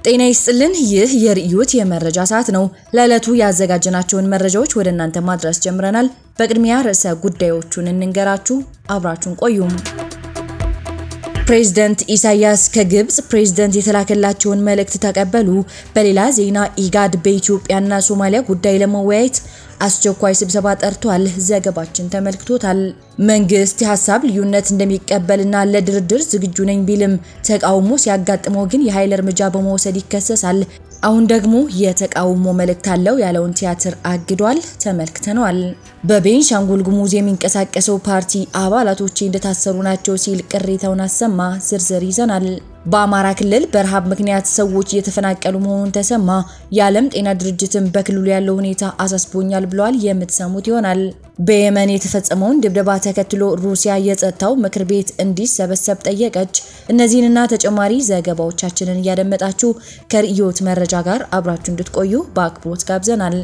ጤና ይስጥልን። ይህ የርዕዮት የመረጃ ሰዓት ነው። ለዕለቱ ያዘጋጀናቸውን መረጃዎች ወደ እናንተ ማድረስ ጀምረናል። በቅድሚያ ርዕሰ ጉዳዮቹን እንንገራችሁ፣ አብራችሁን ቆዩም። ፕሬዝደንት ኢሳያስ ከግብጽ ፕሬዝደንት የተላከላቸውን መልእክት ተቀበሉ። በሌላ ዜና ኢጋድ በኢትዮጵያና ሶማሊያ ጉዳይ ለመወያየት አስቸኳይ ስብሰባ ጠርቷል። ዘገባችን ተመልክቶታል። መንግስት የሀሳብ ልዩነት እንደሚቀበልና ለድርድር ዝግጁ ነኝ ቢልም ተቃውሞ ሲያጋጥመው ግን የኃይል እርምጃ በመውሰድ ይከሰሳል። አሁን ደግሞ የተቃውሞ መልእክት አለው ያለውን ቲያትር አግዷል። ተመልክተነዋል። በቤንሻንጉል ጉሙዝ የሚንቀሳቀሰው ፓርቲ አባላቶቼ እንደታሰሩ ናቸው ሲል ቅሬታውን አሰማ። ዝርዝር ይዘናል። በአማራ ክልል በረሃብ ምክንያት ሰዎች እየተፈናቀሉ መሆኑን ተሰማ። የዓለም ጤና ድርጅትም በክልሉ ያለው ሁኔታ አሳስቦኛል ብለዋል። የምትሰሙት ይሆናል። በየመን የተፈጸመውን ድብደባ ተከትሎ ሩሲያ የጸጥታው ምክር ቤት እንዲሰበሰብ ጠየቀች። እነዚህንና ተጨማሪ ዘገባዎቻችንን እያደመጣችሁ ከርዕዮት መረጃ ጋር አብራችሁ እንድትቆዩ በአክብሮት ጋብዘናል።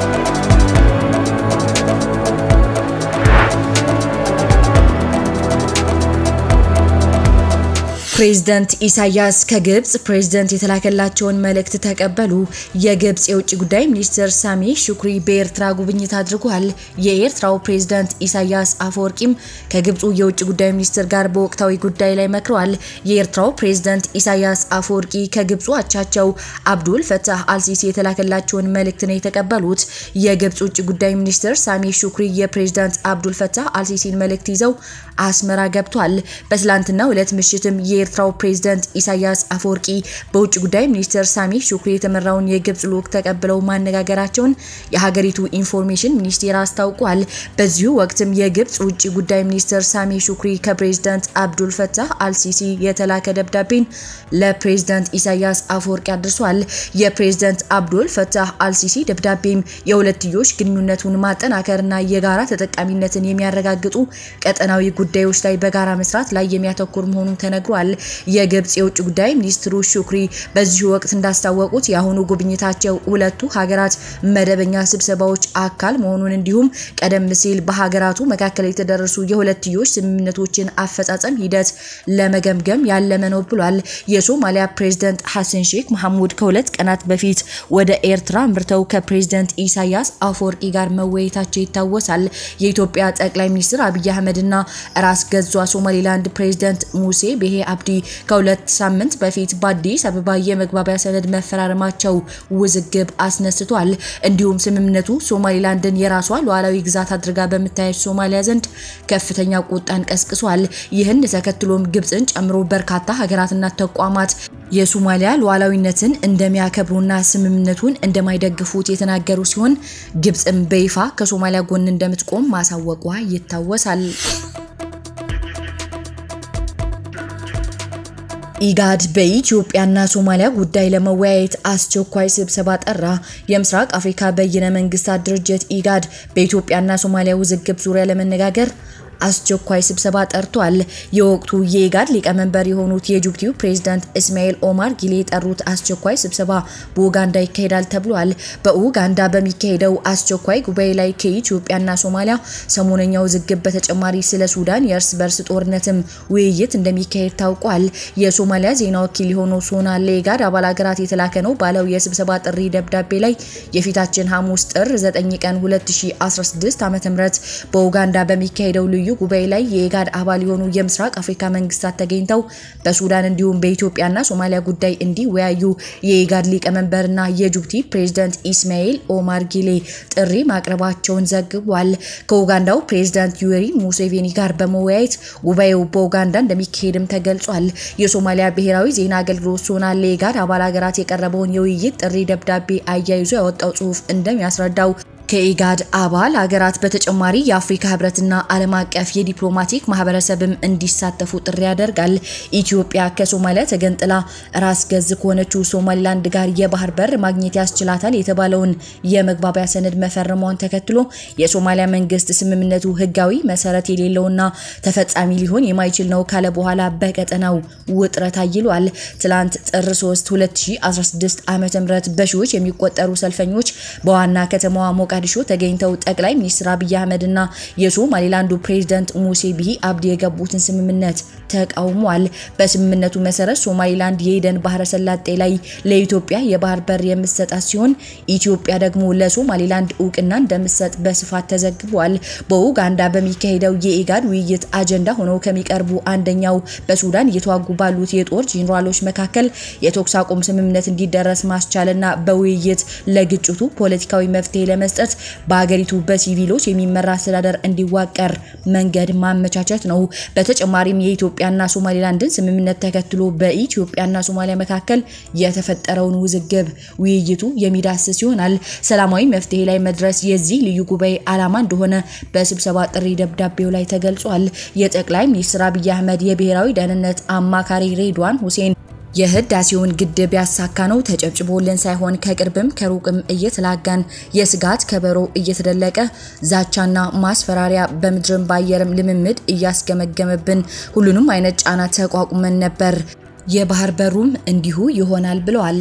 ፕሬዝደንት ኢሳያስ ከግብጽ ፕሬዝደንት የተላከላቸውን መልእክት ተቀበሉ። የግብጽ የውጭ ጉዳይ ሚኒስትር ሳሚ ሹክሪ በኤርትራ ጉብኝት አድርጓል። የኤርትራው ፕሬዝደንት ኢሳያስ አፈወርቂም ከግብፁ የውጭ ጉዳይ ሚኒስትር ጋር በወቅታዊ ጉዳይ ላይ መክረዋል። የኤርትራው ፕሬዝደንት ኢሳያስ አፈወርቂ ከግብፁ አቻቸው አብዱል ፈታህ አልሲሲ የተላከላቸውን መልእክት ነው የተቀበሉት። የግብጽ ውጭ ጉዳይ ሚኒስትር ሳሚ ሹክሪ የፕሬዝደንት አብዱል ፈታህ አልሲሲን መልእክት ይዘው አስመራ ገብቷል። በትላንትናው ዕለት ምሽትም የኤርትራው ፕሬዝደንት ኢሳያስ አፈወርቂ በውጭ ጉዳይ ሚኒስትር ሳሚ ሹክሪ የተመራውን የግብጽ ልዑክ ተቀብለው ማነጋገራቸውን የሀገሪቱ ኢንፎርሜሽን ሚኒስቴር አስታውቋል። በዚሁ ወቅትም የግብጽ ውጭ ጉዳይ ሚኒስትር ሳሚ ሹክሪ ከፕሬዝደንት አብዱል ፈታህ አልሲሲ የተላከ ደብዳቤን ለፕሬዝደንት ኢሳያስ አፈወርቂ አድርሷል። የፕሬዝደንት አብዱል ፈታህ አልሲሲ ደብዳቤም የሁለትዮሽ ግንኙነቱን ማጠናከርና የጋራ ተጠቃሚነትን የሚያረጋግጡ ቀጠናዊ ጉዳዮች ላይ በጋራ መስራት ላይ የሚያተኩር መሆኑን ተነግሯል። የግብጽ የውጭ ጉዳይ ሚኒስትሩ ሹክሪ በዚሁ ወቅት እንዳስታወቁት የአሁኑ ጉብኝታቸው ሁለቱ ሀገራት መደበኛ ስብሰባዎች አካል መሆኑን እንዲሁም ቀደም ሲል በሀገራቱ መካከል የተደረሱ የሁለትዮሽ ስምምነቶችን አፈጻጸም ሂደት ለመገምገም ያለመ ነው ብሏል። የሶማሊያ ፕሬዝደንት ሐሰን ሼክ መሐሙድ ከሁለት ቀናት በፊት ወደ ኤርትራ አምርተው ከፕሬዝደንት ኢሳያስ አፈወርቂ ጋር መወያየታቸው ይታወሳል። የኢትዮጵያ ጠቅላይ ሚኒስትር አብይ አህመድና ራስ ገዟ ሶማሊላንድ ፕሬዝደንት ሙሴ ቤሄ አብዲ ከሁለት ሳምንት በፊት በአዲስ አበባ የመግባቢያ ሰነድ መፈራረማቸው ውዝግብ አስነስቷል። እንዲሁም ስምምነቱ ሶማሊላንድን የራሷ ሉዓላዊ ግዛት አድርጋ በምታየች ሶማሊያ ዘንድ ከፍተኛ ቁጣን ቀስቅሷል። ይህን ተከትሎም ግብፅን ጨምሮ በርካታ ሀገራትና ተቋማት የሶማሊያ ሉዓላዊነትን እንደሚያከብሩና ስምምነቱን እንደማይደግፉት የተናገሩ ሲሆን ግብፅም በይፋ ከሶማሊያ ጎን እንደምትቆም ማሳወቋ ይታወሳል። ኢጋድ በኢትዮጵያና ሶማሊያ ጉዳይ ለመወያየት አስቸኳይ ስብሰባ ጠራ። የምስራቅ አፍሪካ በይነ መንግስታት ድርጅት ኢጋድ በኢትዮጵያና ሶማሊያ ውዝግብ ዙሪያ ለመነጋገር አስቸኳይ ስብሰባ ጠርቷል። የወቅቱ የኢጋድ ሊቀመንበር የሆኑት የጅቡቲው ፕሬዝዳንት እስማኤል ኦማር ጊሌ የጠሩት አስቸኳይ ስብሰባ በኡጋንዳ ይካሄዳል ተብሏል። በኡጋንዳ በሚካሄደው አስቸኳይ ጉባኤ ላይ ከኢትዮጵያና ሶማሊያ ሰሞነኛ ውዝግብ በተጨማሪ ስለ ሱዳን የእርስ በርስ ጦርነትም ውይይት እንደሚካሄድ ታውቋል። የሶማሊያ ዜና ወኪል የሆነው ሶና ለኢጋድ አባል ሀገራት የተላከ ነው ባለው የስብሰባ ጥሪ ደብዳቤ ላይ የፊታችን ሐሙስ ጥር 9 ቀን 2016 ዓ.ም በኡጋንዳ በሚካሄደው ልዩ ጉባኤ ላይ የኢጋድ አባል የሆኑ የምስራቅ አፍሪካ መንግስታት ተገኝተው በሱዳን እንዲሁም በኢትዮጵያና ሶማሊያ ጉዳይ እንዲወያዩ የኢጋድ ሊቀመንበርና የጅቡቲ ፕሬዝዳንት ኢስማኤል ኦማር ጊሌ ጥሪ ማቅረባቸውን ዘግቧል። ከኡጋንዳው ፕሬዝዳንት ዩዌሪ ሙሴቬኒ ጋር በመወያየት ጉባኤው በኡጋንዳ እንደሚካሄድም ተገልጿል። የሶማሊያ ብሔራዊ ዜና አገልግሎት ሶና ለኢጋድ አባል ሀገራት የቀረበውን የውይይት ጥሪ ደብዳቤ አያይዞ ያወጣው ጽሑፍ እንደሚያስረዳው ከኢጋድ አባል ሀገራት በተጨማሪ የአፍሪካ ህብረትና ዓለም አቀፍ የዲፕሎማቲክ ማህበረሰብም እንዲሳተፉ ጥሪ ያደርጋል። ኢትዮጵያ ከሶማሊያ ተገንጥላ ራስ ገዝ ከሆነችው ሶማሊላንድ ጋር የባህር በር ማግኘት ያስችላታል የተባለውን የመግባቢያ ሰነድ መፈረሟን ተከትሎ የሶማሊያ መንግስት ስምምነቱ ህጋዊ መሰረት የሌለውና ተፈጻሚ ሊሆን የማይችል ነው ካለ በኋላ በቀጠናው ውጥረት አይሏል። ትላንት ጥር 3 2016 ዓ.ም በሺዎች የሚቆጠሩ ሰልፈኞች በዋና ከተማዋ ሞቃ ሞቃዲሾ ተገኝተው ጠቅላይ ሚኒስትር አብይ አህመድና የሶማሌላንዱ ፕሬዝዳንት ሙሴ ቢሂ አብዲ የገቡትን ስምምነት ተቃውሟል። በስምምነቱ መሰረት ሶማሌላንድ የኤደን ባህረ ሰላጤ ላይ ለኢትዮጵያ የባህር በር የምትሰጣት ሲሆን ኢትዮጵያ ደግሞ ለሶማሌላንድ እውቅና እንደምትሰጥ በስፋት ተዘግቧል። በኡጋንዳ በሚካሄደው የኢጋድ ውይይት አጀንዳ ሆነው ከሚቀርቡ አንደኛው በሱዳን እየተዋጉ ባሉት የጦር ጄኔራሎች መካከል የተኩስ አቁም ስምምነት እንዲደረስ ማስቻልና በውይይት ለግጭቱ ፖለቲካዊ መፍትሄ ለመስጠት በሀገሪቱ በሲቪሎች የሚመራ አስተዳደር እንዲዋቀር መንገድ ማመቻቸት ነው። በተጨማሪም የኢትዮጵያና ሶማሌላንድን ስምምነት ተከትሎ በኢትዮጵያና ሶማሊያ መካከል የተፈጠረውን ውዝግብ ውይይቱ የሚዳስስ ይሆናል። ሰላማዊ መፍትሄ ላይ መድረስ የዚህ ልዩ ጉባኤ ዓላማ እንደሆነ በስብሰባ ጥሪ ደብዳቤው ላይ ተገልጿል። የጠቅላይ ሚኒስትር አብይ አህመድ የብሔራዊ ደህንነት አማካሪ ሬድዋን ሁሴን የህዳሴውን ግድብ ያሳካ ነው ተጨብጭቦልን ሳይሆን ከቅርብም ከሩቅም እየተላጋን የስጋት ከበሮ እየተደለቀ ዛቻና ማስፈራሪያ በምድርም በአየርም ልምምድ እያስገመገመብን ሁሉንም አይነት ጫና ተቋቁመን ነበር። የባህር በሩም እንዲሁ ይሆናል ብለዋል።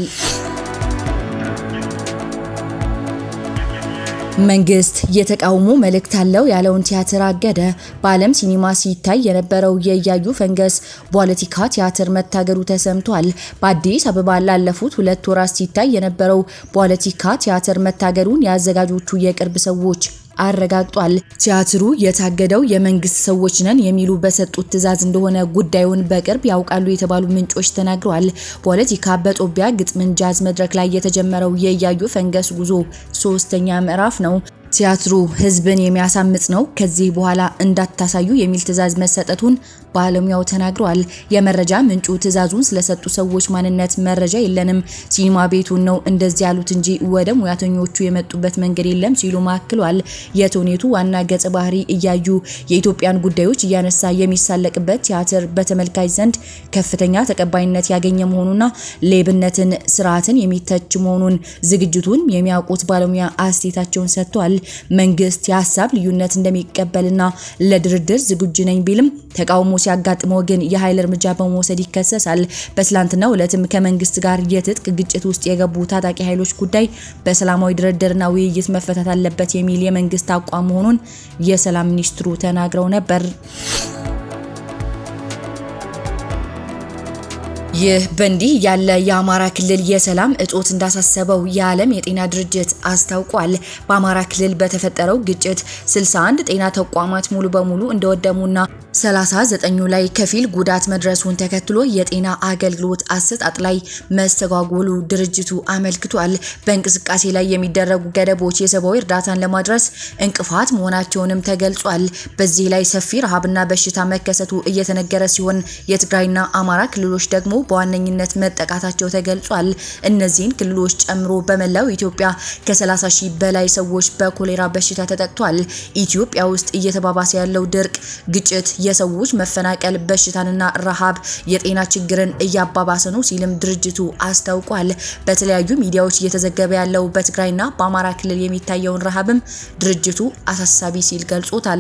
መንግስት የተቃውሞ መልእክት አለው ያለውን ቲያትር አገደ። በዓለም ሲኒማ ሲታይ የነበረው የእያዩ ፈንገስ ፖለቲካ ቲያትር መታገዱ ተሰምቷል። በአዲስ አበባ ላለፉት ሁለት ወራት ሲታይ የነበረው ፖለቲካ ቲያትር መታገዱን የአዘጋጆቹ የቅርብ ሰዎች አረጋግጧል። ቲያትሩ የታገደው የመንግስት ሰዎች ነን የሚሉ በሰጡት ትዕዛዝ እንደሆነ ጉዳዩን በቅርብ ያውቃሉ የተባሉ ምንጮች ተናግረዋል። ፖለቲካ በጦቢያ ግጥምን ጃዝ መድረክ ላይ የተጀመረው የእያዩ ፈንገስ ጉዞ ሶስተኛ ምዕራፍ ነው። ቲያትሩ ህዝብን የሚያሳምጽ ነው፣ ከዚህ በኋላ እንዳታሳዩ የሚል ትዕዛዝ መሰጠቱን ባለሙያው ተናግረዋል። የመረጃ ምንጩ ትዕዛዙን ስለሰጡ ሰዎች ማንነት መረጃ የለንም፣ ሲኒማ ቤቱን ነው እንደዚህ ያሉት እንጂ ወደ ሙያተኞቹ የመጡበት መንገድ የለም ሲሉ ማክሏል። የተውኔቱ ዋና ገጸ ባህሪ እያዩ የኢትዮጵያን ጉዳዮች እያነሳ የሚሳለቅበት ቲያትር በተመልካች ዘንድ ከፍተኛ ተቀባይነት ያገኘ መሆኑና ሌብነትን፣ ስርዓትን የሚተች መሆኑን ዝግጅቱን የሚያውቁት ባለሙያ አስተያየታቸውን ሰጥተዋል። መንግስት የሀሳብ ልዩነት እንደሚቀበልና ለድርድር ዝግጁ ነኝ ቢልም ተቃውሞ ሲያጋጥመው ግን የኃይል እርምጃ በመውሰድ ይከሰሳል። በትላንትናው ዕለትም ከመንግስት ጋር የትጥቅ ግጭት ውስጥ የገቡ ታጣቂ ኃይሎች ጉዳይ በሰላማዊ ድርድርና ውይይት መፈታት አለበት የሚል የመንግስት አቋም መሆኑን የሰላም ሚኒስትሩ ተናግረው ነበር። ይህ በእንዲህ ያለ የአማራ ክልል የሰላም እጦት እንዳሳሰበው የዓለም የጤና ድርጅት አስታውቋል። በአማራ ክልል በተፈጠረው ግጭት 61 ጤና ተቋማት ሙሉ በሙሉ እንደወደሙና 39ኙ ላይ ከፊል ጉዳት መድረሱን ተከትሎ የጤና አገልግሎት አሰጣጥ ላይ መስተጓጎሉ ድርጅቱ አመልክቷል። በእንቅስቃሴ ላይ የሚደረጉ ገደቦች የሰብአዊ እርዳታን ለማድረስ እንቅፋት መሆናቸውንም ተገልጿል። በዚህ ላይ ሰፊ ረሃብና በሽታ መከሰቱ እየተነገረ ሲሆን የትግራይና አማራ ክልሎች ደግሞ በዋነኝነት መጠቃታቸው ተገልጿል። እነዚህን ክልሎች ጨምሮ በመላው ኢትዮጵያ ከ30 ሺህ በላይ ሰዎች በኮሌራ በሽታ ተጠቅቷል። ኢትዮጵያ ውስጥ እየተባባሰ ያለው ድርቅ፣ ግጭት፣ የሰዎች መፈናቀል፣ በሽታንና ረሃብ የጤና ችግርን እያባባሰ ነው ሲልም ድርጅቱ አስታውቋል። በተለያዩ ሚዲያዎች እየተዘገበ ያለው በትግራይና በአማራ ክልል የሚታየውን ረሃብም ድርጅቱ አሳሳቢ ሲል ገልጾታል።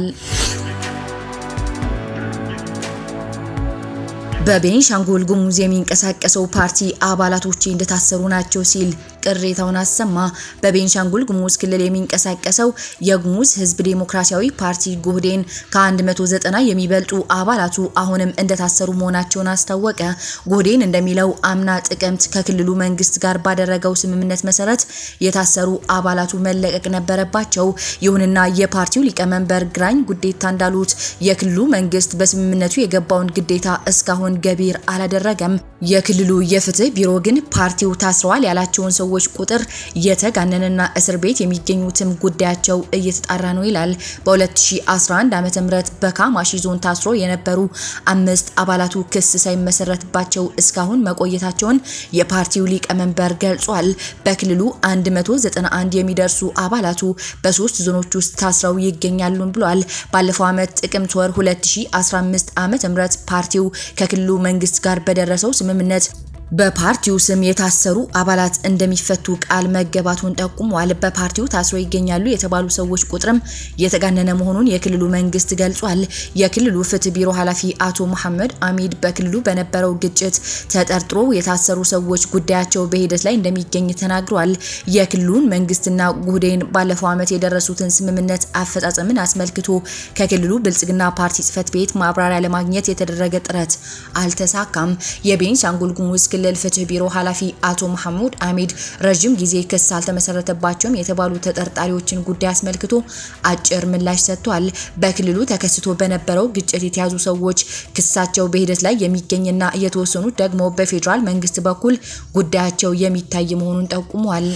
በቤንሻንጉል ጉሙዝ የሚንቀሳቀሰው ፓርቲ አባላቶቼ እንደታሰሩ ናቸው ሲል ቅሬታውን አሰማ። በቤንሻንጉል ጉሙዝ ክልል የሚንቀሳቀሰው የጉሙዝ ሕዝብ ዴሞክራሲያዊ ፓርቲ ጉህዴን ከ190 የሚበልጡ አባላቱ አሁንም እንደታሰሩ መሆናቸውን አስታወቀ። ጉህዴን እንደሚለው አምና ጥቅምት ከክልሉ መንግስት ጋር ባደረገው ስምምነት መሰረት የታሰሩ አባላቱ መለቀቅ ነበረባቸው። ይሁንና የፓርቲው ሊቀመንበር ግራኝ ጉዴታ እንዳሉት የክልሉ መንግስት በስምምነቱ የገባውን ግዴታ እስካሁን ገቢር አላደረገም። የክልሉ የፍትህ ቢሮ ግን ፓርቲው ታስረዋል ያላቸውን ሰዎች ቁጥር የተጋነነና እስር ቤት የሚገኙትም ጉዳያቸው እየተጣራ ነው ይላል። በ2011 ዓ.ም በካማሺ ዞን ታስሮ የነበሩ አምስት አባላቱ ክስ ሳይመሰረትባቸው እስካሁን መቆየታቸውን የፓርቲው ሊቀመንበር ገልጿል። በክልሉ 191 የሚደርሱ አባላቱ በሶስት ዞኖች ውስጥ ታስረው ይገኛሉ ብሏል። ባለፈው ዓመት ጥቅምት ወር 2015 ዓ.ም ፓርቲው ከክልሉ መንግስት ጋር በደረሰው ስምምነት በፓርቲው ስም የታሰሩ አባላት እንደሚፈቱ ቃል መገባቱን ጠቁሟል። በፓርቲው ታስረው ይገኛሉ የተባሉ ሰዎች ቁጥርም የተጋነነ መሆኑን የክልሉ መንግስት ገልጿል። የክልሉ ፍትህ ቢሮ ኃላፊ አቶ መሐመድ አሚድ በክልሉ በነበረው ግጭት ተጠርጥሮ የታሰሩ ሰዎች ጉዳያቸው በሂደት ላይ እንደሚገኝ ተናግሯል። የክልሉን መንግስትና ጉህዴን ባለፈው ዓመት የደረሱትን ስምምነት አፈጻጸምን አስመልክቶ ከክልሉ ብልጽግና ፓርቲ ጽህፈት ቤት ማብራሪያ ለማግኘት የተደረገ ጥረት አልተሳካም። የቤንሻንጉል ጉሙዝ ክልል ፍትህ ቢሮ ኃላፊ አቶ መሐሙድ አሚድ ረዥም ጊዜ ክስ አልተመሰረተባቸውም የተባሉ ተጠርጣሪዎችን ጉዳይ አስመልክቶ አጭር ምላሽ ሰጥቷል። በክልሉ ተከስቶ በነበረው ግጭት የተያዙ ሰዎች ክሳቸው በሂደት ላይ የሚገኝና የተወሰኑት ደግሞ በፌዴራል መንግስት በኩል ጉዳያቸው የሚታይ መሆኑን ጠቁሟል።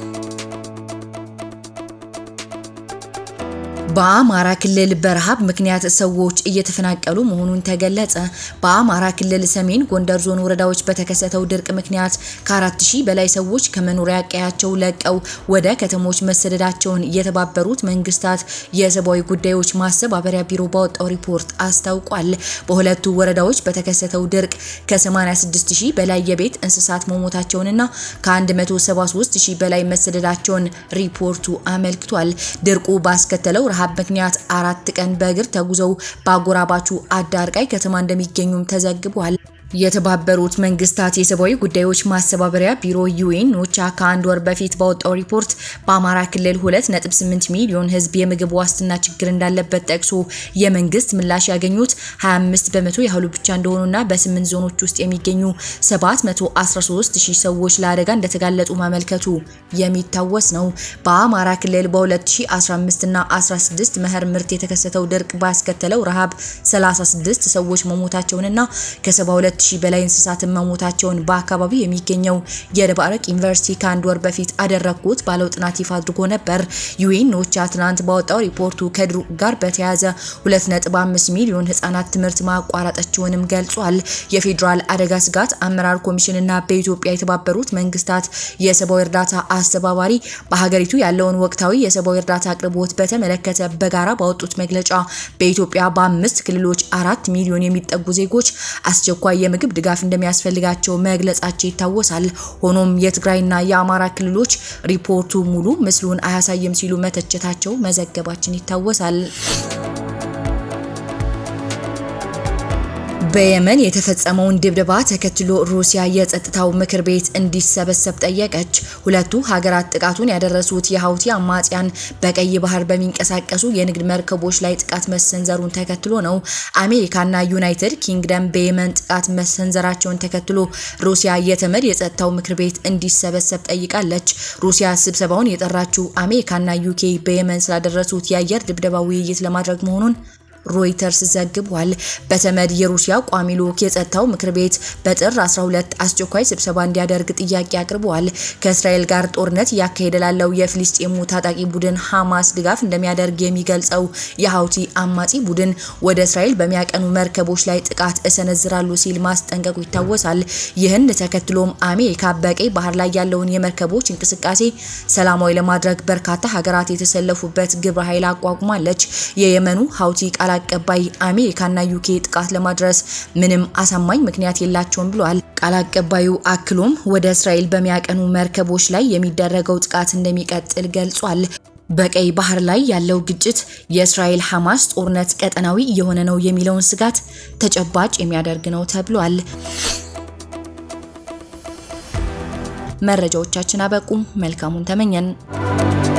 በአማራ ክልል በረሃብ ምክንያት ሰዎች እየተፈናቀሉ መሆኑን ተገለጸ። በአማራ ክልል ሰሜን ጎንደር ዞን ወረዳዎች በተከሰተው ድርቅ ምክንያት ከአራት ሺህ በላይ ሰዎች ከመኖሪያ ቀያቸው ለቀው ወደ ከተሞች መሰደዳቸውን የተባበሩት መንግስታት የሰብአዊ ጉዳዮች ማስተባበሪያ ቢሮ ባወጣው ሪፖርት አስታውቋል። በሁለቱ ወረዳዎች በተከሰተው ድርቅ ከ86 ሺህ በላይ የቤት እንስሳት መሞታቸውንና ከ173 ሺህ በላይ መሰደዳቸውን ሪፖርቱ አመልክቷል። ድርቁ ባስከተለው ረሃብ ምክንያት አራት ቀን በእግር ተጉዘው በአጎራባቹ አዳርቃይ ከተማ እንደሚገኙም ተዘግቧል። የተባበሩት መንግስታት የሰብአዊ ጉዳዮች ማስተባበሪያ ቢሮ ዩኤን ኦቻ ከአንድ ወር በፊት ባወጣው ሪፖርት በአማራ ክልል 2.8 ሚሊዮን ሕዝብ የምግብ ዋስትና ችግር እንዳለበት ጠቅሶ የመንግስት ምላሽ ያገኙት 25 በመቶ ያህሉ ብቻ እንደሆኑና በስምንት ዞኖች ውስጥ የሚገኙ 713 ሺህ ሰዎች ለአደጋ እንደተጋለጡ ማመልከቱ የሚታወስ ነው። በአማራ ክልል በ2015 እና 16 መኸር ምርት የተከሰተው ድርቅ ባስከተለው ረሃብ 36 ሰዎች መሞታቸውንና ከ72 ሺህ በላይ እንስሳትን መሞታቸውን በአካባቢው የሚገኘው የደባርቅ ዩኒቨርሲቲ ከአንድ ወር በፊት አደረግኩት ባለው ጥናት ይፋ አድርጎ ነበር። ዩኤን ኦቻ ትናንት ባወጣው ሪፖርቱ ከድርቁ ጋር በተያያዘ 2.5 ሚሊዮን ህጻናት ትምህርት ማቋረጣቸውንም ገልጿል። የፌዴራል አደጋ ስጋት አመራር ኮሚሽንና በኢትዮጵያ የተባበሩት መንግስታት የሰብአዊ እርዳታ አስተባባሪ በሀገሪቱ ያለውን ወቅታዊ የሰብአዊ እርዳታ አቅርቦት በተመለከተ በጋራ ባወጡት መግለጫ በኢትዮጵያ በአምስት ክልሎች አራት ሚሊዮን የሚጠጉ ዜጎች አስቸኳይ የምግብ ድጋፍ እንደሚያስፈልጋቸው መግለጻቸው ይታወሳል። ሆኖም የትግራይና የአማራ ክልሎች ሪፖርቱ ሙሉ ምስሉን አያሳይም ሲሉ መተቸታቸው መዘገባችን ይታወሳል። በየመን የተፈጸመውን ድብደባ ተከትሎ ሩሲያ የጸጥታው ምክር ቤት እንዲሰበሰብ ጠየቀች። ሁለቱ ሀገራት ጥቃቱን ያደረሱት የሀውቲ አማጽያን በቀይ ባህር በሚንቀሳቀሱ የንግድ መርከቦች ላይ ጥቃት መሰንዘሩን ተከትሎ ነው። አሜሪካና ዩናይትድ ኪንግደም በየመን ጥቃት መሰንዘራቸውን ተከትሎ ሩሲያ የተመድ የጸጥታው ምክር ቤት እንዲሰበሰብ ጠይቃለች። ሩሲያ ስብሰባውን የጠራችው አሜሪካና ዩኬ በየመን ስላደረሱት የአየር ድብደባ ውይይት ለማድረግ መሆኑን ሮይተርስ ዘግቧል። በተመድ የሩሲያ ቋሚ ልዑክ የጸጥታው ምክር ቤት በጥር 12 አስቸኳይ ስብሰባ እንዲያደርግ ጥያቄ አቅርበዋል። ከእስራኤል ጋር ጦርነት እያካሄደ ላለው የፍልስጤሙ ታጣቂ ቡድን ሐማስ ድጋፍ እንደሚያደርግ የሚገልጸው የሀውቲ አማጺ ቡድን ወደ እስራኤል በሚያቀኑ መርከቦች ላይ ጥቃት እሰነዝራሉ ሲል ማስጠንቀቁ ይታወሳል። ይህን ተከትሎም አሜሪካ በቀይ ባህር ላይ ያለውን የመርከቦች እንቅስቃሴ ሰላማዊ ለማድረግ በርካታ ሀገራት የተሰለፉበት ግብረ ኃይል አቋቁማለች። የየመኑ ሀውቲ ቃል አቀባይ አሜሪካና ዩኬ ጥቃት ለማድረስ ምንም አሳማኝ ምክንያት የላቸውም ብለዋል። ቃል አቀባዩ አክሎም ወደ እስራኤል በሚያቀኑ መርከቦች ላይ የሚደረገው ጥቃት እንደሚቀጥል ገልጿል። በቀይ ባህር ላይ ያለው ግጭት የእስራኤል ሐማስ ጦርነት ቀጠናዊ እየሆነ ነው የሚለውን ስጋት ተጨባጭ የሚያደርግ ነው ተብሏል። መረጃዎቻችን አበቁ። መልካሙን ተመኘን።